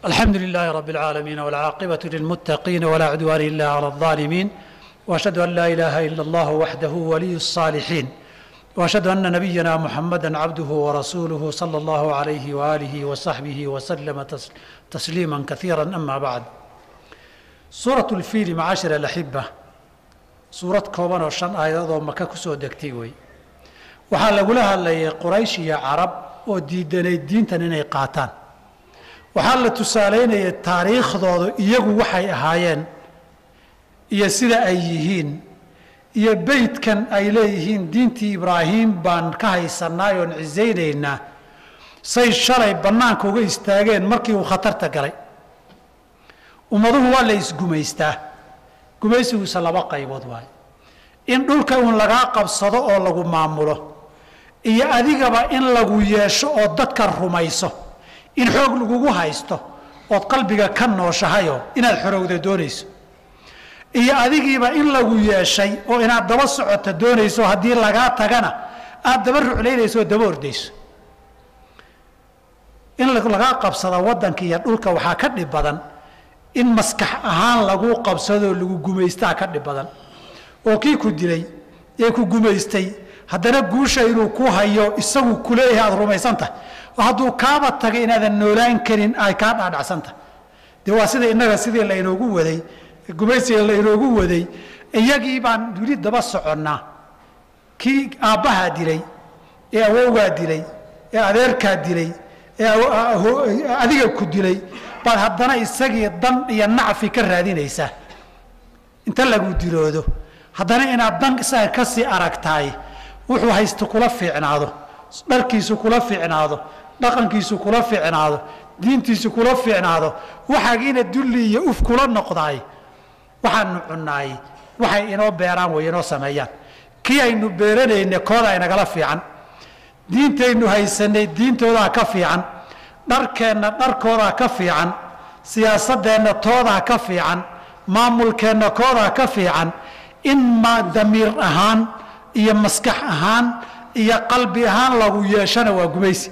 الحمد لله رب العالمين والعاقبة للمتقين ولا عدوان إلا على الظالمين وأشهد أن لا إله إلا الله وحده ولي الصالحين وأشهد أن نبينا محمدا عبده ورسوله صلى الله عليه وآله وصحبه وسلم تس- تسليما كثيرا أما بعد سورة الفيل معاشر الأحبة suurad kooban oo shan aayadadoo maka ku soo degtay wey waxaa lagula hadlayay quraysh iyo carab oo diidanay diintan inay qaataan waxaa la tusaalaynayay taariikhdoodu iyagu waxay ahaayeen iyo sida ay yihiin iyo beydkan ay leeyihiin diintii ibraahim baan ka haysanaay oon cisaynaynaa say shalay bannaanka uga istaageen markii uu khatarta galay ummaduhu waa la isgumaystaa gumaysigiisa laba qaybood waayo in dhulka uun lagaa qabsado oo lagu maamulo iyo adigaba in lagu yeesho oo dadka rumayso in xoog lagugu haysto ood qalbiga ka nooshahayoo inaad xorowda doonayso iyo adigiiba in lagu yeeshay oo inaad daba socoto doonayso haddii lagaa tagana aad daba ruclaynayso oo daba ordayso in lagaa qabsado waddanka iyo dhulka waxaa ka dhib badan in maskax ahaan lagu qabsadoo lagu gumaystaa ka dhib badan oo kii ku dilay ee ku gumaystay haddana guusha inuu ku hayo isagu kuleeyahay aada rumaysantahay oo hadduu kaaba tagay inaadan noolaan karin ay kaa dhaadhacsantahay dee waa sida innaga sidii laynoogu waday gumaysiga laynoogu waday iyagii baan wili daba soconnaa kii aabbahaa dilay ee awowgaa dilay ee adeerkaa dilay ee adiga ku dilay baad haddana isagii dan iyo nacfi ka raadinaysaa inta lagu diloodo haddana inaad dan isaga ka sii aragtaay wuxuu haysto kula fiicnaado dharkiisu kula fiicnaado dhaqankiisu kula fiicnaado diintiisu kula fiicnaado waxaagiina dulli iyo uf kula noqdaay waxaanu cunnaay waxay inoo beeraan way inoo sameeyaan kii aynu beeranayne koodaa inagala fiican diintaynu haysanay diintoodaa ka fiican dharkeenna dharkoodaa ka fiican siyaasadeenna toodaa ka fiican maamulkeenna koodaa ka fiican in ma damiir ahaan iyo maskax ahaan iyo qalbi ahaan lagu yeeshana waa gumaysi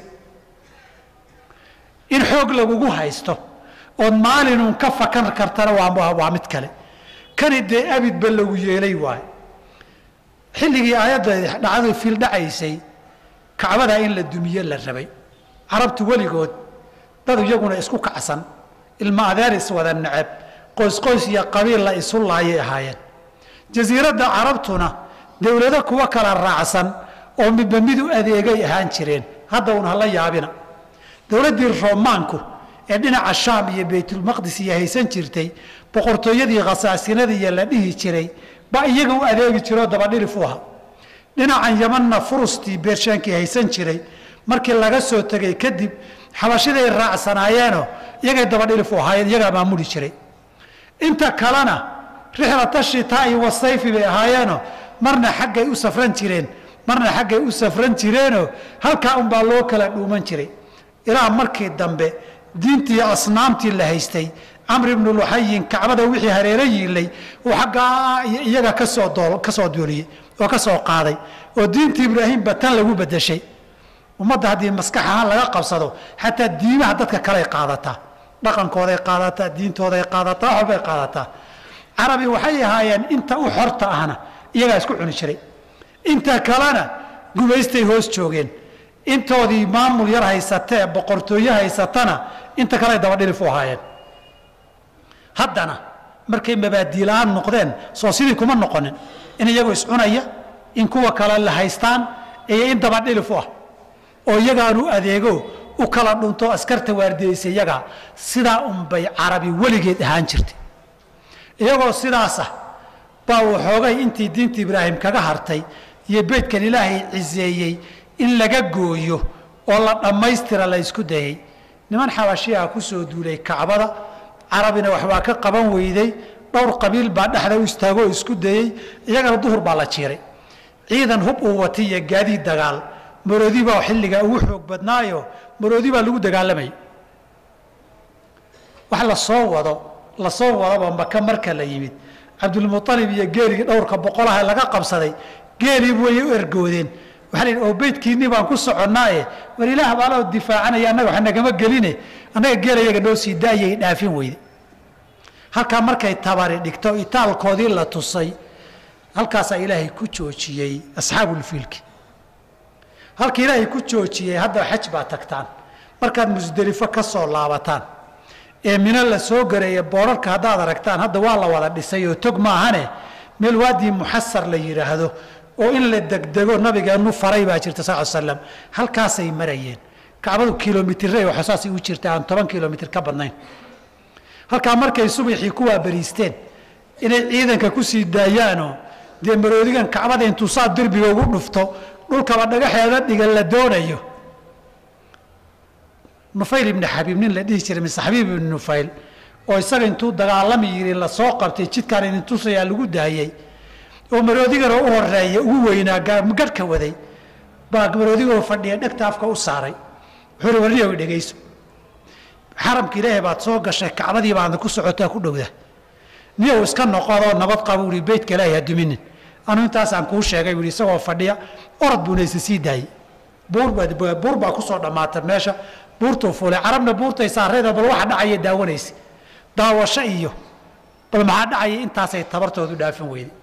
in xoog lagugu haysto ood maalinun ka fakan kartana waa waa mid kale kani dee abidba lagu yeelay waayo xilligii aayadda dhacdadu fiil dhacaysay kacbadaa in la dumiye la rabay carabtu weligood dad iyaguna isku kacsan ilma adeer iswada neceb qoysqoys iyo qabiil la isu laayay ahaayeen jasiiradda carabtuna dowlado kuwa kala raacsan oo midba mid u adeegay ahaan jireen hadda un hala yaabina dowladdii roomaanku ee dhinaca shaam iyo baytulmaqdis iyo haysan jirtay boqortooyadii khasaasinadiiyo la dhihi jiray baa iyaga u adeegi jiroo dabadhilif u ahaa dhinacan yamanna furustii beershaankii haysan jiray markii laga soo tegay kadib xabashiday raacsanaayeenoo iyagay dabadhilif u ahaayeen iyagaa maamuli jiray inta kalena rixlata shitaa'i wasayfi bay ahaayeenoo marna xaggay u safran jireen marna xaggay u safran jireenoo halkaa unbaa loo kala dhuuman jiray ilaa markii dambe diintii asnaamtii la haystay camr ibnu luxayin kacbada wixii hareero yiilay uu xaggaa iyaga kasoo doo kasoo dooliyey oo ka soo qaaday oo diintii ibraahimba tan lagu bedeshay ummadda haddii maskax ahaan laga qabsado xataa diimaha dadka kaley qaadataa dhaqankooday qaadataa diintooday qaadataa wax walbay qaadataa carabi waxay ahaayeen inta u xorta ahna iyagaa isku cuni jiray inta kalena gumaystay hoos joogeen intoodii maamul yar haysatee boqortooye haysatana inta kaley dabadhilif u ahaayeen haddana markay mabaadiila-aan noqdeen soo sidii kuma noqonin in iyagoo iscunaya in kuwa kale la haystaan iyo in dabadhilif u ah oo iyagaanu adeego u kala dhunto askarta waardiyeysa iyagaa sidaa unbay carabi weligeed ahaan jirtay iyagoo sidaas ah baa waxoogay intii diinta ibraahim kaga hartay iyo beydkan ilaahay ciseeyey in laga gooyo oo la dhammaystira la ysku dayay niman xabashiyaha ku soo duulay kacbada carabina waxbaa ka qaban weyday dhowr qabiil baa dhexda u istaagoo isku dayey iyagana duhur baa la jiiray ciidan hub uu watay iyo gaadiid dagaal maroodi baa xilligaa ugu xoog badnaayo maroodi baa lagu dagaalamayay wax lasoo wado lasoo wadaba maka marka la yimid cabdulmualib iyo geeligii dhowrka boqolaha laga qabsaday geelii way u ergoodeen waxaa la yidhi oo beydkiinnii baan ku soconnaaye war ilaah baa loo difaacanaya annaga wax nagama geline annaga geelayaga noo sii daayay dhaafin weyde halkaa markay tabari dhigto itaalkoodii la tusay halkaasaa ilaahay ku joojiyey asxaabulfiilki halka ilaahay ku joojiyey hadda xaj baa tagtaan markaad musdelifo ka soo laabataan ee mino la soo gareeya boorarka haddaad aragtaan hadda waa la wada dhisay oo tog maahane meel waadii muxasar la yidhaahdo oo in la degdego nabigeennu faray baa jirta sal slam halkaasay marayeen kacbadu kilomitire waxa saasay u jirta aan toban kilomitr ka badnayn halkaa markay subaxii kuwaa bariisteen inay ciidanka ku sii daayaanoo dee maroodigan kacbada intuu saa derbiga ugu dhufto dhulkaba dhagaxeeda dhigan la doonayo nufayl ibni xabiib nin la dhihi jiray mise xabiib ibni nufayl oo isaga intuu dagaalami yiri lasoo qabtay jidkaan idin tusayaa lagu daayey oo maroodiganoo u horeeya ugu weynaa garhka waday baa maroodigoo fadhiya dhegta afka u saaray wuxuu hi warniyow dhegayso xaramka ilaahay baad soo gashay kacbadii baadna ku socotaa ku dhowda niyow iska noqodoo nabad qaba uhi beytka ilaahay ha duminin anuu intaasaan kuu sheegay buui isagoo fadhiya orod buuna isa sii daayey buur baa kusoo dhammaata meesha buurtuu fuulay carabna buurtay saarayda bal waxa dhacaya daawanaysa daawasho iyo bal maxaa dhacaya intaasay tabartoodu dhaafin weyday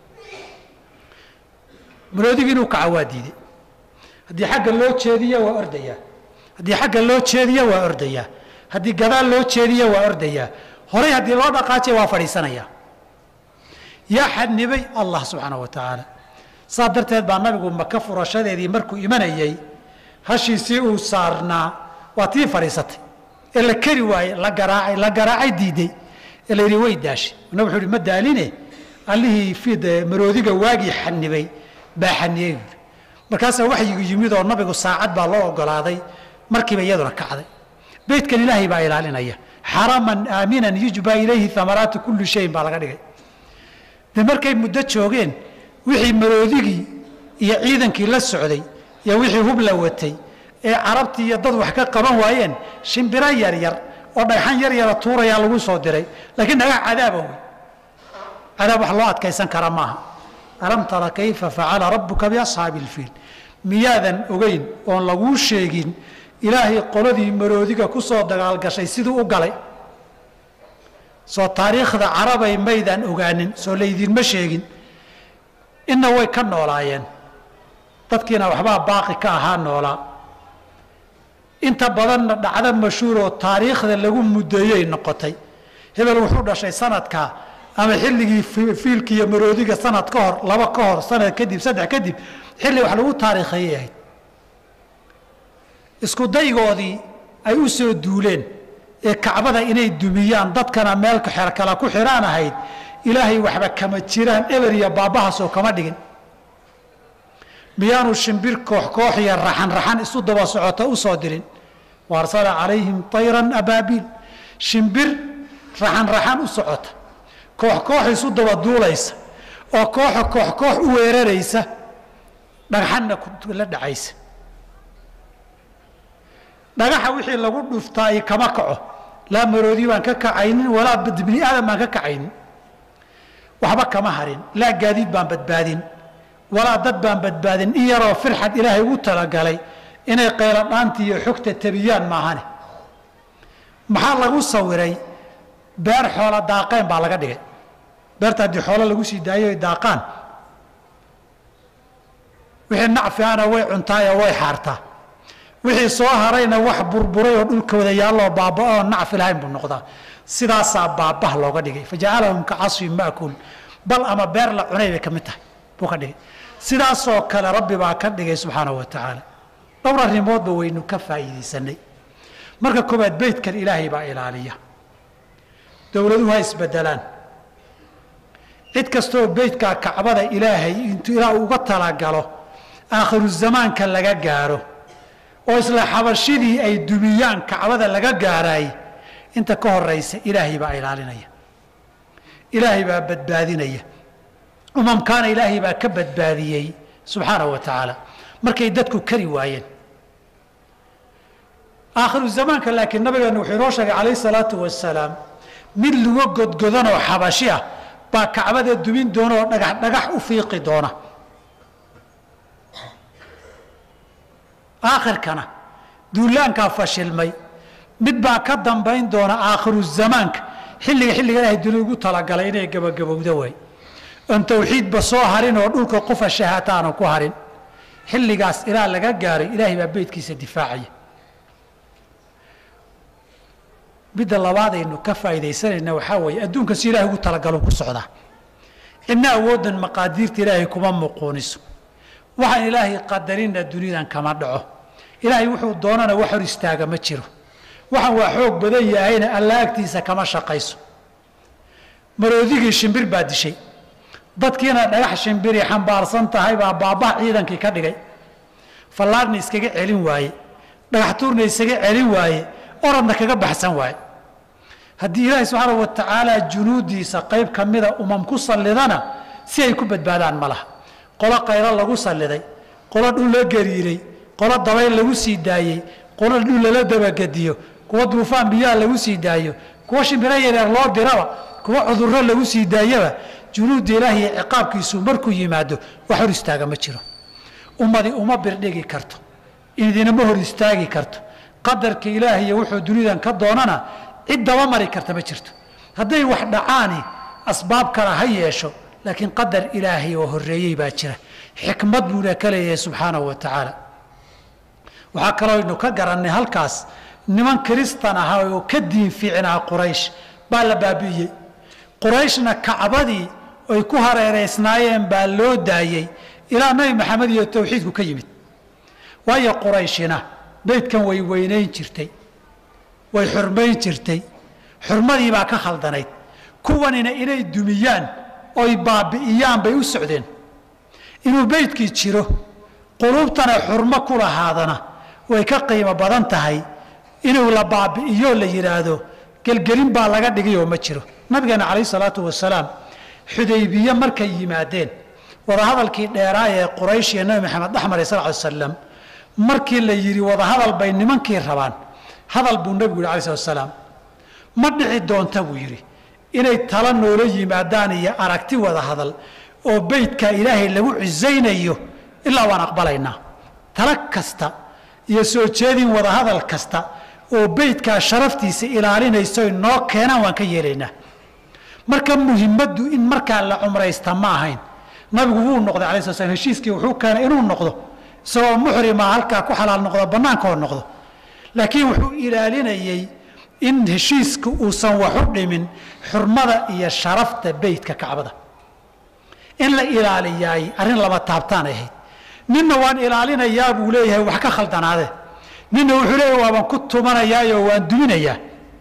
maroodigi inuu kaca waa diiday haddii xagga loo jeediya waa ordayaa haddii xagga loo jeediya waa ordayaa haddii gadaal loo jeediya waa ordayaa horay haddii loo dhaqaajiya waa fadhiisanayaa yaa xadnibay allah subxaanahu wa tacaala saas darteed baa nabigu maka furashadeedii markuu imanayey hashiisii uu saarnaa waa tii fadhiisatay ee la keri waayey la garaacay la garaacay diiday ee la yidhi way daashay nab wuxuu ihi ma daaline allihii fid maroodiga waagii xanibay baa xaniyey buuri markaasaa waxyigu yimid oo nabigu saacad baa loo ogolaaday markiiba iyaduna kacday beydkan ilaahay baa ilaalinaya xaraman aaminan yujba ilayhi amaraatu kulli shayin baa laga dhigay de markay muddo joogeen wixii maroodigii iyo ciidankii la socday iyo wixii hub la watay ee carabtii iyo dad wax ka qaban waayeen shimbiro yaryar oo dhagxan yar yara tuurayaa lagu soo diray laakiin dhagax cadaaba wey cadaab wax loo adkaysan kara maaha alam tara kayfa facala rabbuka biasxaabi ilfiil miyaadan ogeyn oon laguu sheegin ilaahay qoladii maroodiga ku soo dagaalgashay siduu u galay soo taariikhda carabay maydaan ogaanin soo laydinma sheegin inna way ka noolaayeen dadkiina waxbaa baaqi ka ahaa noolaa inta badanna dhacdo mashhuuroo taariikhda lagu muddeeyey noqotay hebel wuxuu dhashay sanadkaa ama xilligii fiilka iyo maroodiga sanad ka hor laba ka hor sanad kadib saddex kadib xilli wax lagu taariikheeyay ahayd isku daygoodii ay u soo duuleen ee kacbada inay dumiyaan dadkana meel kala ku xidhaan ahayd ilaahay waxba kama jiraan eber iyo baabbahaasoo kama dhigin miyaanu shimbir koox koox iyo raxan raxan isu daba socota u soo dirin wa arsala calayhim tayran abaabiil shimbir raxan raxan u socota koox koox isu daba duulaysa oo kooxa koox koox u weeraraysa dhagxanna la dhacaysa dhagaxa wixii lagu dhuftaay kama kaco laa maroodi baan ka kacaynin walaa bini aadam baan ka kacaynin waxba kama harin laa gaadiid baan badbaadin walaa dad baan badbaadin in yaroo firxad ilaahay ugu talagalay inay qayladhaanti iyo xogta tabiyaan maahane maxaa lagu sawiray beer xoola daaqeen baa laga dhigay beerta haddii xoolo lagu sii daayo daaqaan wixii nacfi ana way cuntaayoo way xaartaa wixii soo harayna wax burburay oo dhulka wada yaalloo baaba'o oo nacfi lahayn buu noqdaa sidaasaa baabah looga dhigay fajacalahum ka casfin ma'kuul bal ama beer la cunay bay ka mid tahay buu ka dhigay sidaasoo kale rabbi baa ka dhigay subxaanahu wa tacaala dhowr arrimoodba waynu ka faa'iidaysanay marka koobaad beydkan ilaahay baa ilaaliya dowladuhu ha isbedelaan cid kastooo beydkaa kacbada ilaahay intuu ilaa uga talagalo aakhiru zamaanka laga gaaro oo isla xabashidii ay dumiyaan kacbada laga gaaraay inta ka horaysa ilaahay baa ilaalinaya ilaahay baa badbaadinaya umamkaana ilaahay baa ka badbaadiyey subxaanahu wa tacaala markay dadku kari waayeen aakhiru zamaanka laakiin nabigeenu wuxuu inoo sheegay calayh salaatu wasalaam mid lugo godgodanoo xabashi ah baa kacbada dumin doona oo dhagax dhagax u fiiqi doona aakhirkana duulaankaa fashilmay mid baa ka dambayn doona aakhiru zamaanka xilliga xilliga ilaahay duni ugu talagalay inay gebagabowdo way oon tawxiidba soo harin oo dhulka qofa shahaata aanan ku harin xilligaas ilaa laga gaaray ilaahay baa beydkiisa difaacaya midda labaadaynu ka faa'iidaysanayna waxaa weeye adduunka si ilahay ugu talagalo ku socdaa cidna awooddan maqaadiirta ilaahay kuma muquuniso waxaan ilaahay qadarinna dunidan kama dhaco ilaahay wuxuu doonana wax hor istaaga ma jiro waxaan waa xoog badan yahayna alla agtiisa kama shaqayso maroodigii shimbir baa dishay dadkiina dhagax shimbiri xambaarsan tahay baa baabah ciidankii ka dhigay fallaarna iskaga celin waaye dhagax tuurna isaga celin waaye oradna kaga baxsan waaye haddii ilaahay subxaana wa tacaala junuudiisa qayb ka mida umam ku sallidana si ay ku badbaadaan ma laha qolo qaylo lagu salliday qolo dhul la gariiray qolo dabayl lagu sii daayey qolo dhul lala dabagediyo kuwa duufaan biyaha lagu sii daayo kuwa shimbiro yareer loo diraba kuwa cudurro lagu sii daayaba junuudda ilaahi iyo ciqaabkiisu markuu yimaado wax hor istaaga ma jiro ummadi uma birdhigi karto idinama hor istaagi karto qadarka ilaahiyo wuxuu dunidan ka doonana cid daba mari karta ma jirto hadday wax dhacaani asbaab kale ha yeesho laakiin qadar ilaahay oo horreeyey baa jira xikmad buuna ka leeyahay subxaanahu wa tacaala waxaa kaloo aynu ka garannay halkaas niman kiristan ahaa oo ka diin fiicnaa quraysh baa la baabi'iyey qurayshna kacbadii ay ku hareeraysnaayeen baa loo daayey ilaa nabi maxamed iyo tawxiidku ka yimid waayo qurayshina beydkan way weynayn jirtay way xurmayn jirtay xurmadii baa ka khaldanayd kuwanina inay dumiyaan oy baabi'iyaan bay u socdeen inuu beydkii jiro quluubtana xurmo ku lahaadana way ka qiimo badan tahay inuu la baabi'iyo la yidhaahdo gelgelin baa laga dhigayoo ma jiro nabigeena calayh salaatu wasalaam xudaybiye markay yimaadeen wadahadalkii dheeraa ee quraysh iyo nabi maxamed dhexmaray sal ly slam markii la yidhi wadahadal bay nimankii rabaan hadal buu nebigu yidhi alay slat salaam ma dhici doonta buu yidhi inay tala noola yimaadaan iyo aragti wada hadal oo beydka ilaahay lagu cisaynayo ilaa waan aqbalaynaa tala kasta iyo soo jeedin wadahadal kasta oo beydkaa sharaftiisa ilaalinayso noo keenaan waan ka yeelaynaa marka muhimaddu in markaa la cumraysta ma ahayn nabigu wuu noqday alay sla slam heshiiskii wuxuu keenay inuu noqdo isagoo muxrima halkaa ku xalaal noqdo bannaanka oo noqdo laakiin wuxuu ilaalinayey in heshiiska uusan waxu dhimin xurmada iyo sharafta beydka kacbada in la ilaaliyaay arrin laba taabtaan ahayd ninna waan ilaalinayaa buu leeyahay wax ka khaldanaade ninna wuxuu leeyahay waabaan ku tumanayaayo waan duminayaa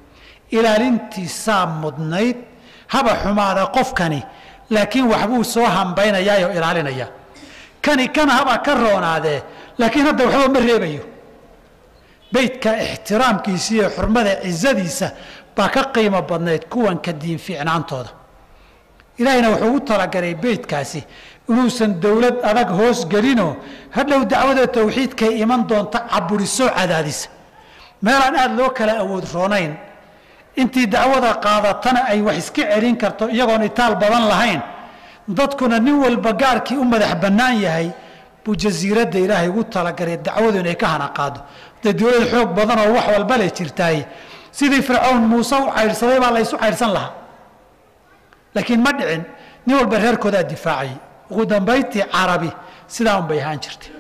ilaalintiisaa mudnayd haba xumaada qofkani laakiin waxbuu soo hambaynayaayoo ilaalinaya kani kana haba ka roonaadee laakiin hadda waxba ma reebayo beydka ixtiraamkiisa iyo xurmada cizadiisa baa ka qiimo badnayd kuwan ka diin fiicnaantooda ilaahayna wuxuu u talagalay beydkaasi inuusan dowlad adag hoos gelinoo hadhow dacwada tawxiidkay iman doonta caburisoo cadaadisa meelaan aada loo kala awood roonayn intii dacwada qaadatana ay wax iska celin karto iyagoon itaal badan lahayn dadkuna nin walba gaarkii u madax bannaan yahay buu jasiiradda ilaahay ugu talagalay dacwadu inay ka hana qaado dee dowlad xoog badan oo wax walba le jirtaay sidii fircown muuse u caydhsaday baa laysu caydhsan lahaa laakiin ma dhicin nin walba reerkoodaa difaacayay ugu dambayntii carabi sidaa un bay ahaan jirtay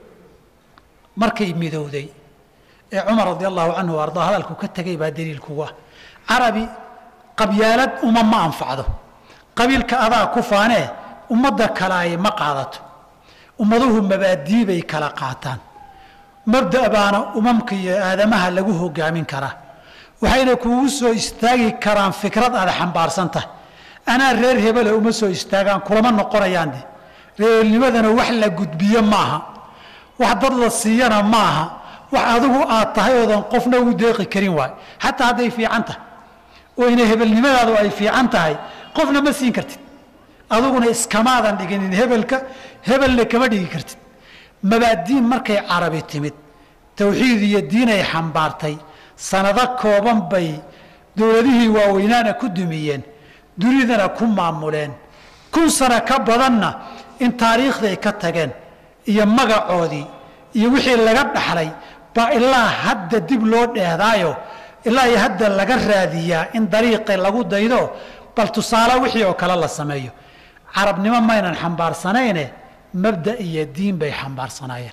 markay midowday ee cumar radi allahu canhu o ardaa hadalku ka tegay baa daliilkugu ah carabi qabyaalad uma ma anfacdo qabiilka adaa ku faanee ummadda kale ay ma qaadato ummaduhu mabaadii bay kala qaataan mabda' baana umamka iyo aadamaha lagu hogaamin karaa waxayna kuugu soo istaagi karaan fikrad aada xambaarsan tahay anaa reer hebele uma soo istaagaan kulama noqonayaan de reernimadana wax la gudbiyo maaha wax dad la siiyana maaha wax adigu aad tahay oodan qofna ugu deeqi karin waay xataa hadday fiican tahay oo ina hebelnimadaadu ay fiican tahay qofna ma siin kartid adiguna iskamaadan dhiginin hebelka hebelna kama dhigi kartid mabaadiin markay carabi timid tawxiid iyo diinay xambaartay sanado kooban bay dowladihii waaweynaana ku dumiyeen dunidana ku maamuleen kun sano ka badanna in taariikhday ka tageen iyo magacoodii iyo wixii laga dhaxlay baa ilaa hadda dib loo dheehdaayo ilaa iyo hadda laga raadiyaa in dariiqi lagu daydo bal tusaale wixii oo kale la sameeyo carabnimo maynan xambaarsanayne mabda iyo diin bay xambaarsanaayeen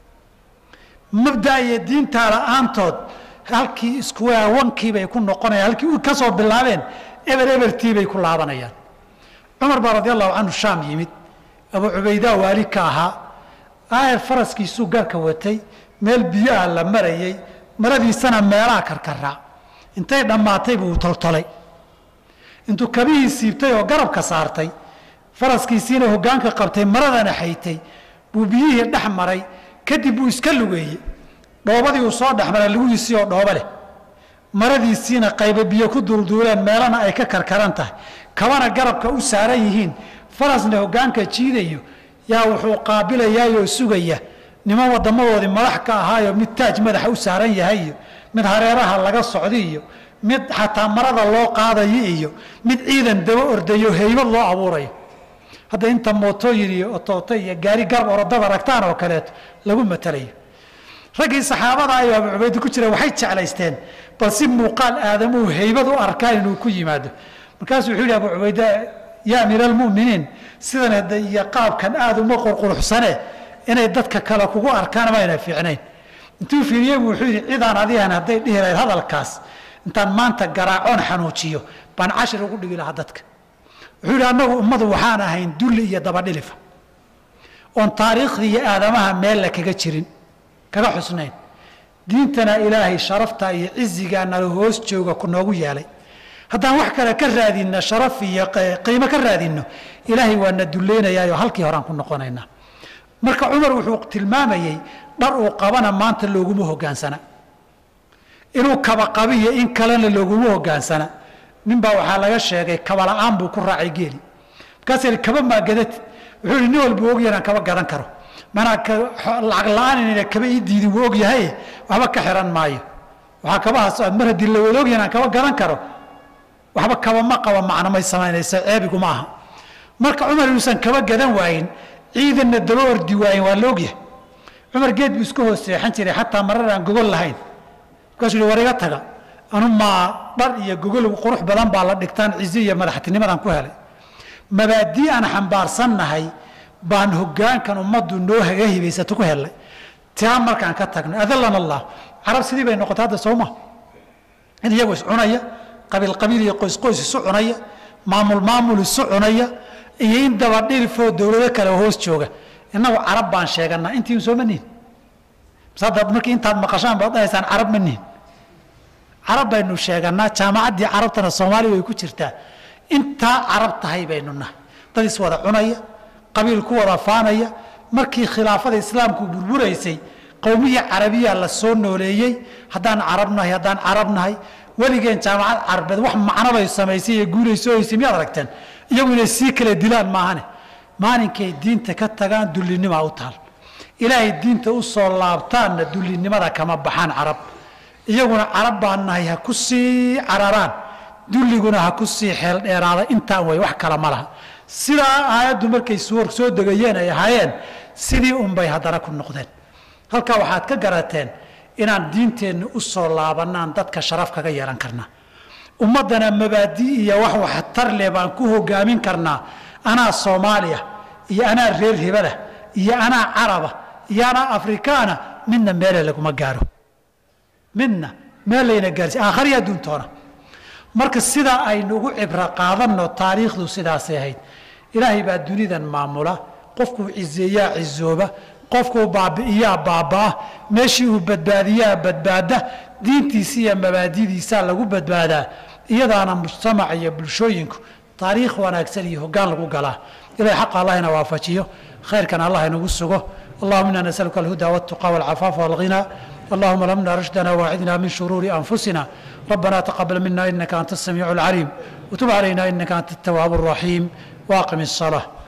mabda iyo diintaa la-aantood halkii iskuwawankiibay ku noqonayaan halkii ka soo bilaabeen eber ebertii bay ku laabanayaan cumar baa radi allahu canhu shaam yimid abuu cubaydaa waali ka ahaa aayar faraskiisuu garka watay meel biyoah la marayey maradiisana meelaha karkaraa intay dhammaatay buu toltolay intuu kabihii siibtay oo garabka saartay faraskiisiina hoggaanka qabtay maradana xaytay buu biyihii dhex maray kadib buu iska lugeeyey dhoobadii uu soo dhex maray lugihiisii oo dhoobo leh maradiisiina qayba biyo ku duulduuleen meelana ay ka karkaran tahay kabana garabka u saaran yihiin farasna hoggaanka jiidayo yaa wuxuu qaabilayaayoo sugaya niman wadamadoodii madax ka ahaayo mid taaj madaxa u saaran yahay iyo mid hareeraha laga socda iyo mid xataa marada loo qaadayo iyo mid ciidan daba ordayo heybad loo abuurayo hadda inta mootooyin iyo otooto iyo gaari garab orodada ragtaan oo kaleeto lagu matalayo raggii saxaabada ayuu abu cubaydi ku jira waxay jeclaysteen bal si muuqaal aadamuhu heybad u arkaan inuu ku yimaado markaasuu wuxuu yihi abu cubayda yaa amiira almu'miniin sidan hadda iyo qaabkan aada uma qurquruxsane inay dadka kale kugu arkaan mayna fiicnayn intuu fiiriyey buu wuxuu yidhi cidaan adigan hadday dhihi lahayd hadalkaas intaan maanta garaacoon xanuujiyo baan cashir ugu dhigi lahaa dadka wuxuu yidhi annagu ummadu waxaan ahayn dulli iyo dabadhilifa oon taariikhdii iyo aadamaha meel la kaga jirin kaga xusnayn diintana ilaahay sharafta iyo cizigaa nala hoos jooga ku noogu yeelay haddaan wax kale ka raadinno sharaf iyo qiimo ka raadinno ilaahay waa na dulleynayaayoo halkii horaan ku noqonaynaa marka cumar wuxuu tilmaamayey dhar uu qabana maanta looguma hogaansana inuu kaba qabiyo in kalena looguma hogaansana ninbaa waxaa laga sheegay kaba la-aan buu ku raacay geeli markaas yidhi kaba maagadati wuxuu yidhi nin walbuu ogyahay inaan kaba gadan karo manaa lacag la-aan inayna kaba ii diidin wuu ogyahay waxba ka xiran maayo waxaa kabahaas mar haddii la wada ogyahay inaan kaba gadan karo waxba kaba ma qaba macno may samaynaysa ceebiguma aha marka cumar inuusan kaba gadan waayin ciidanna daba ordi waayin waa la ogyahay cumar geed buu iska hoos seexan jiray xataa marar aan gogol lahayn markaasuu yihi war iga taga anu maa dhar iyo gogol qurux badan baa la dhigtaan cizi iyo madaxtinimadan ku helay mabaadii aan xambaarsannahay baan hogaankan ummaddu noo haga hibaysato ku helnay taa markaan ka tagnay adallana allah carab sidii bay noqotay hadda soo ma in iyagu is cunaya qabiil qabiil iyo qoys qoys isu cunaya maamul maamul isu cunaya iyo in dabadhilifoo dowlado kale hoos jooga innagu carab baan sheeganaa intiin soo ma nihin bas hadda markii intaad maqashaan baad dhahaysaan carab ma nihin carab baynu sheeganaa jaamacaddii carabtana soomaaliya way ku jirtaa intaa carab tahay baynu nahay dad iswada cunaya qabiil ku wada faanaya markii khilaafada islaamku burburaysay qowmihii carabiya la soo nooleeyey haddaan carab nahay haddaan carab nahay weligeen jaamacad carabeed wax macnobay samaysay iyo guulaysohaysay miyaad aragteen iyagu inay sii kala dilaan maahane maalinkay diinta ka tagaan dullinimaa u taal ilaahay diinta u soo laabtaanna dullinimada kama baxaan carab iyaguna carab baan nahay ha ku sii cararaan dulliguna ha ku sii xeel dheeraada intaan way wax kala ma laha sidaa aayaddu markay soo soo degayeen ay ahaayeen sidii unbay haddana ku noqdeen halkaa waxaad ka garateen inaan diinteenna u soo laabannaan dadka sharaf kaga yeelan karnaa ummaddana mabaadi iyo wax waxtar leh baan ku hogaamin karnaa anaa soomaaliya iyo anaa reer hebada iyo anaa caraba iyo anaa afrikaana midna meele laguma gaaro midna meel layna gaarsi aakhariya adduuntoona marka sidaa aynu ugu cibro qaadanno taariikhdu sidaasay ahayd ilaahay baa dunidan maamula qofkuu cizeeyaa cizooba qofkuu baabi'iyaa baabaa meeshii uu badbaadiyaa badbaada diintiisa iyo mabaadidiisaa lagu badbaadaa iyadaana mujtamaca iyo bulshooyinku taariikh wanaagsan iyo hoggaan lagu galaa ilahay xaqa allah ina waafajiyo khayrkan allah inagu sugo allahuma ina nasaluka alhuda waltuqa walcafaafa walghinaa اللهم لمنا رشدنا واعذنا من شرور أنفسنا ربنا تقبل منا إنك أنت السميع العليم وتب علينا إنك أنت التواب الرحيم واقم الصلاة